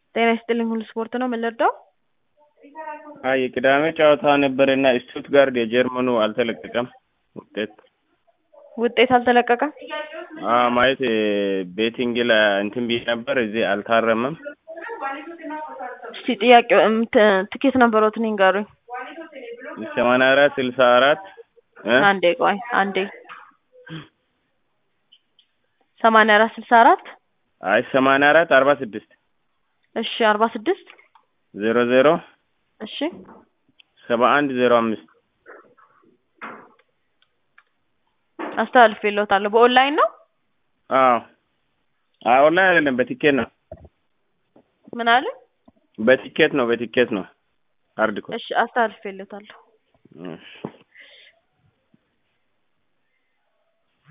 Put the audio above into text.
ጤና ይስጥልኝ ሁሉ ስፖርት ነው ምን ልርዳው? አይ የቅዳሜ ጨዋታ ነበረና ስቱትጋርድ የጀርመኑ አልተለቀቀም ውጤት ውጤት አልተለቀቀም? አዎ ማለት ቤቲንግ ላይ እንትን ብዬ ነበር እዚህ አልታረመም። እስቲ ጥያቄው እም ት- ትኬት ነበሮትን ይንገሩኝ። ሰማንያ አራት ስልሳ አራት እ አንዴ ቆይ አንዴ ሰማንያ አራት ስልሳ አራት አይ ሰማንያ አራት አርባ ስድስት እሺ አርባ ስድስት ዜሮ ዜሮ እሺ ሰባ አንድ ዜሮ አምስት አስተላልፌልዎታለሁ በኦንላይን ነው አዎ አይ ኦንላይን አይደለም በቲኬት ነው ምን አለ በቲኬት ነው በቲኬት ነው ሃርድ ኮ እሺ አስተላልፌልዎታለሁ እሺ